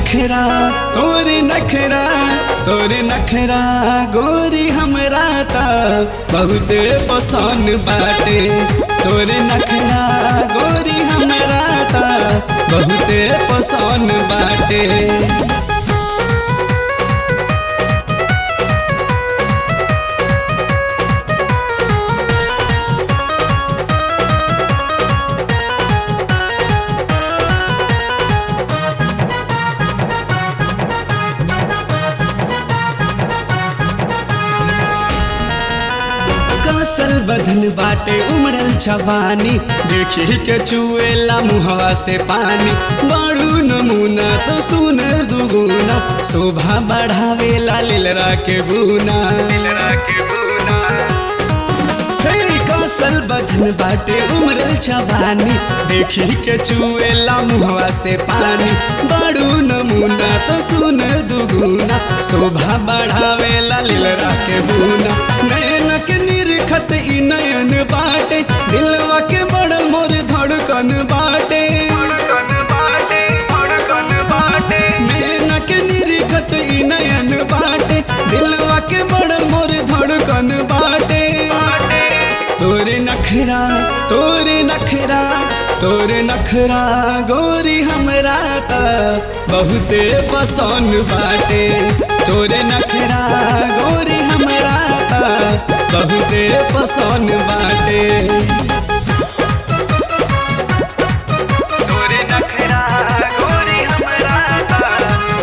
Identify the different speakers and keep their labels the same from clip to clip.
Speaker 1: नखरा तोरे नखरा तोरे नखरा गोरी हमरा ता बहुते पसंद बाटे तोरे नखरा गोरी हमरा ता बहुते पसंद बाटे कसल बदन बाटे उमरल छवानी देखी के चुएला मुहवा से पानी बड़ू नमूना तो सुन दुगुना शोभा बढ़ावेला लीलरा के बुना हे, कसल बदन बाटे उमरल छवानी देखी के चुएला मुहवा से पानी बड़ू नमूना तो सुन दुगुना शोभा बढ़ावेला लीलरा के बुना नैन के निरखत ई नयन बाटे दिलवा के बड़ मोर धड़कन बाटे नैन के निरखत ई नयन बाटे दिलवा के बड़ मोर धड़कन बाटे तोरे नखरा तोरे नखरा तोरे नखरा गोरी हमरा ता बहुते पसंद बाटे तोरे नखरा गोरी हमरा ता बहुते पसंद बाटे
Speaker 2: तोरे नखरा गोरी हमरा ता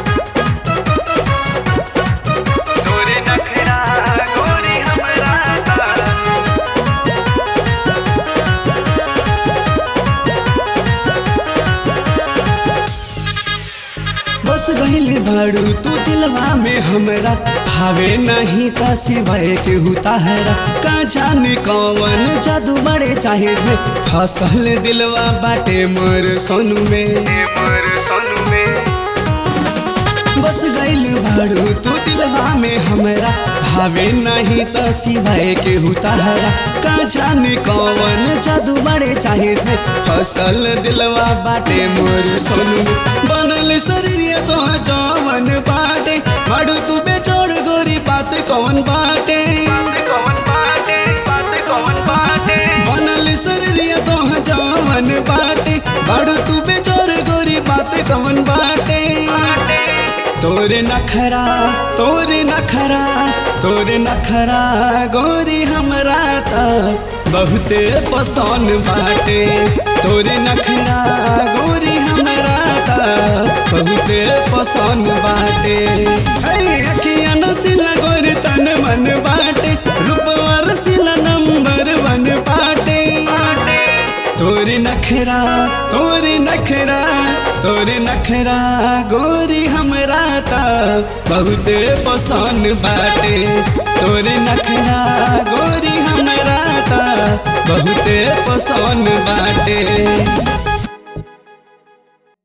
Speaker 2: तोरे नखरा गोरी हमरा ता
Speaker 1: बस गइल भाड़ू तू दिलवा में हमरा भावे नहीं का सिवाय के हुताहरा का जाने कौन जादू बड़े चाहे में फसल दिलवा बाटे मोर सोनू में
Speaker 2: मोर सोनू में
Speaker 1: बस गइल भाड़ू तू दिलवा में हमरा भावे नहीं तो सिवाय के हुताहरा का जाने कौन जादू बड़े चाहे में फसल दिलवा बाटे मोर सोनू बनल शरीर तो जवन बाटे भाड़ू तू बेचोड़ गोरी बात कौन बाटे
Speaker 2: बात कौन बाटे बात कौन बाटे
Speaker 1: बनल शरीर तो जवन बाटे भाड़ू तू बेचोड़ गोरी बात कौन बाटे तोरे नखरा तोरे नखरा तोरे नखरा गोरी हमरा ता बहुते पसंद बाटे तोरे नखरा गोरी हमरा ता बहुते पसंद बाटे है अखिया नसिला गोरी तन मन बाटे रूपवा रसिला नंबर वन बाटे तोरे नखरा तोरे नखरा तोरे नखरा गोरी हमरा ता बहुते पसंद बाटे तोरे नखरा गोरी हमरा ता बहुते पसंद बाटे